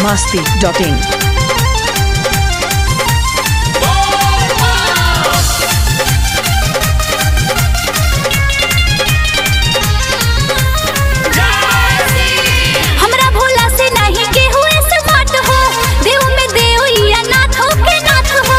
masti.in. हमरा भोला से नहीं के हुए स्मार्ट हो देव में देव या नाथ हो के नाथ हो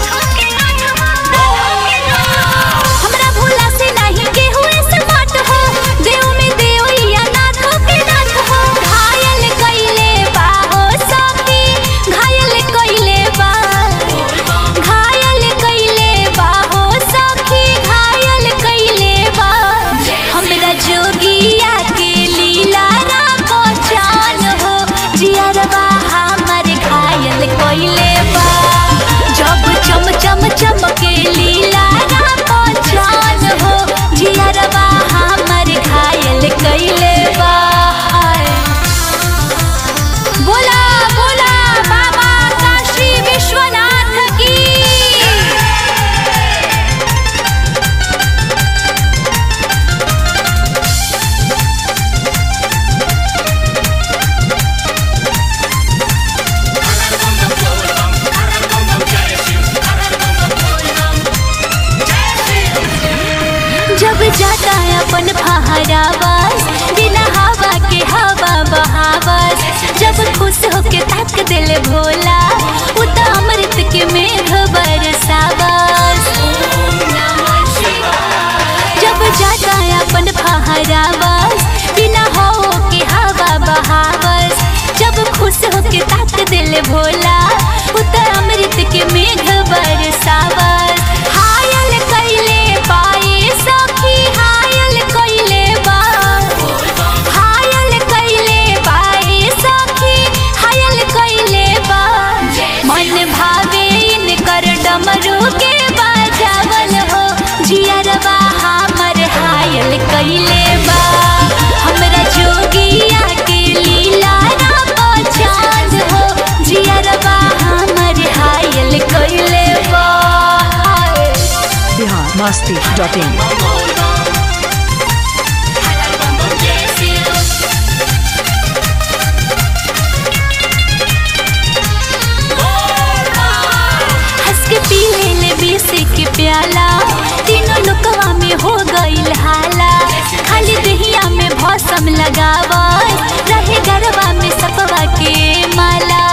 हमरा भोला से नहीं के हुए स्मार्ट हो देव में देव या नाथ हो के नाथ हो घायल कइले बा हो सखी घायल कइले बा घायल कइले बा हो सखी घायल कइले बा हमरा जोगिया के लीला ना पहचान हो जियरबा हमर घायल कइले बा जब चम चम चमके लीला ना पहचान हो जियरबा हमर घायल कइले बा बोला बोला बाबा काशी विश्वनाथ की जब जाता है अपन फहरावास बिना हवा के हवा बहावास जब खुश होके तक दिल भोला उता अमृत के मेघ बरसावास जब जाता है अपन फहरावास बिना हो के हवा बहावास जब खुश होके तक दिल भोला उता अमृत के मेघ बरसावास हायल कइले पाए सखी हायल कइले बा हायल कइले पाए सखी हायल कइले बा मन भावे इनकर डमरू के बाजावल हो जियरबा हमर हायल कइले बा हमरा जोगिया के लीला ना पहचान हो जियरबा हमर हायल कइले बा Bihar masti.in. हंस के पी ले ले बीस के प्याला तीनों लुकवा में हो गईल हाला खाली दहिया में भौसम लगावा रहे गरबा में सपवा के माला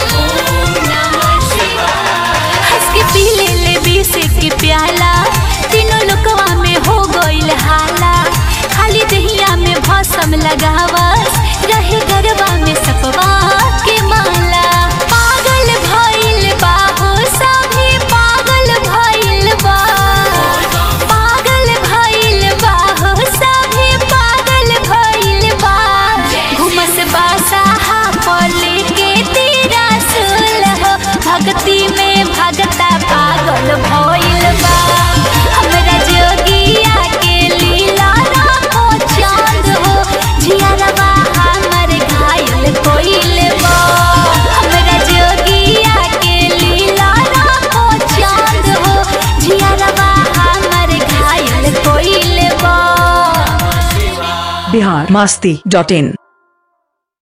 हंस के पी ले ले बीस के प्याला तीनों लुकवा में हो गईल हाला खाली दहिया में भौसम लगावा रहे गरबा में सपवा के माला पागल भइल बा हो सभी पागल भइल बा पागल भइल बा हो सभी पागल भइल बा घुमस बासा पले के तेरा सुल हो भक्ति में भगता पागल भइल बा हमरा जोगिया के लीला ना चांद हो जियरबा हमर घायल कोइल बा हमरा जोगिया के लीला ना चांद हो जियरबा हमर घायल कोइल बा Bihar masti.in.